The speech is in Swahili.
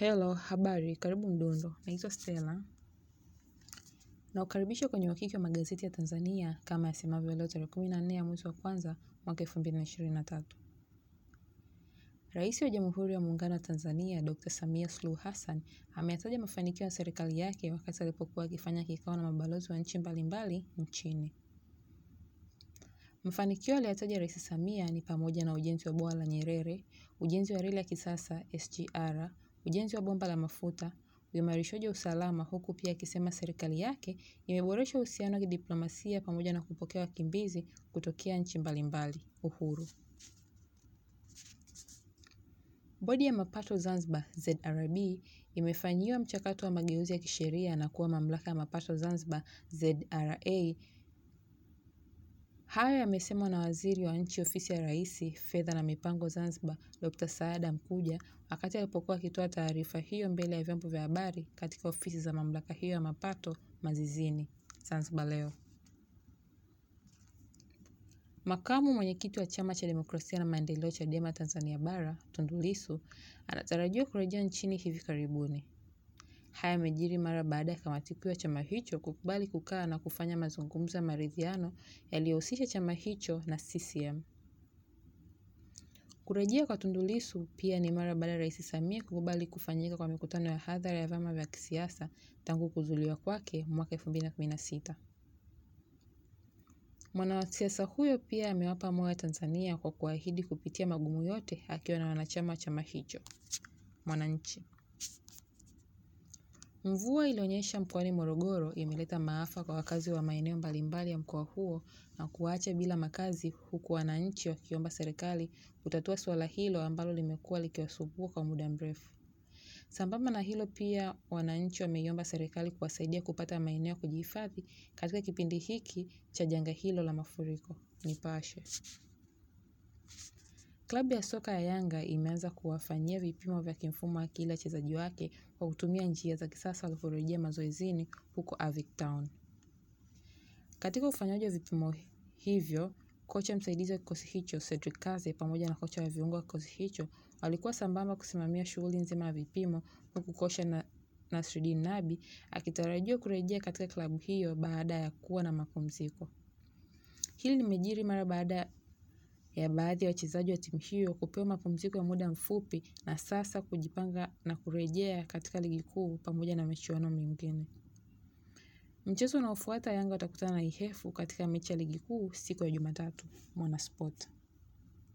Hello, habari, karibu Mdundo. Naitwa Stella. Na ukaribisha kwenye uhakiki wa magazeti ya Tanzania kama yasemavyo leo tarehe kumi na nne ya mwezi wa kwanza mwaka elfu mbili na ishirini na tatu. Rais wa Jamhuri ya Muungano wa Tanzania Dr. Samia Suluhu Hassan ameyataja mafanikio ya serikali yake wakati alipokuwa akifanya kikao na mabalozi wa nchi mbalimbali nchini. Mafanikio aliyotaja Rais Samia ni pamoja na ujenzi wa bwawa la Nyerere, ujenzi wa reli ya kisasa SGR, ujenzi wa bomba la mafuta, uimarishaji wa usalama huku pia akisema serikali yake imeboresha uhusiano wa kidiplomasia pamoja na kupokea wakimbizi kutokea nchi mbalimbali. Uhuru. Bodi ya Mapato Zanzibar ZRB imefanyiwa mchakato wa mageuzi ya kisheria na kuwa Mamlaka ya Mapato Zanzibar ZRA. Hayo yamesemwa na Waziri wa Nchi Ofisi ya Rais, Fedha na Mipango Zanzibar, Dr. Saada Mkuja wakati alipokuwa akitoa taarifa hiyo mbele ya vyombo vya habari katika ofisi za mamlaka hiyo ya mapato Mazizini, Zanzibar leo. Makamu mwenyekiti wa Chama cha Demokrasia na Maendeleo Chadema Tanzania Bara, Tundu Lissu anatarajiwa kurejea nchini hivi karibuni. Haya yamejiri mara baada ya kamati kuu ya chama hicho kukubali kukaa na kufanya mazungumzo ya maridhiano yaliyohusisha chama hicho na CCM. Kurejea kwa Tundu Lissu pia ni mara baada ya Rais Samia kukubali kufanyika kwa mikutano ya hadhara ya vyama vya kisiasa tangu kuzuliwa kwake mwaka 2016. Mwanasiasa huyo pia amewapa moyo Tanzania kwa kuahidi kupitia magumu yote akiwa na wanachama wa chama hicho. Mwananchi. Mvua ilionyesha mkoani Morogoro imeleta maafa kwa wakazi wa maeneo mbalimbali ya mkoa huo na kuwaacha bila makazi huku wananchi wakiomba serikali kutatua suala hilo ambalo limekuwa likiwasumbua kwa muda mrefu. Sambamba na hilo pia wananchi wameiomba serikali kuwasaidia kupata maeneo ya kujihifadhi katika kipindi hiki cha janga hilo la mafuriko. Nipashe. Klabu ya soka ya Yanga imeanza kuwafanyia vipimo vya kimfumo akili wachezaji wake kwa kutumia njia za kisasa waliporejea mazoezini huko Avic Town. Katika ufanyaji wa vipimo hivyo, kocha msaidizi wa kikosi hicho Cedric Kaze pamoja na kocha wa viungo wa kikosi hicho walikuwa sambamba kusimamia shughuli nzima ya vipimo huku kocha na Nasreddine Nabi akitarajiwa kurejea katika klabu hiyo baada ya kuwa na mapumziko. Hili limejiri mara baada ya baadhi ya wachezaji wa timu hiyo kupewa mapumziko ya muda mfupi na sasa kujipanga na kurejea katika ligi kuu pamoja na michuano mingine. Mchezo unaofuata Yanga watakutana na Ihefu katika mechi ya ligi kuu siku ya Jumatatu. Mwanasport.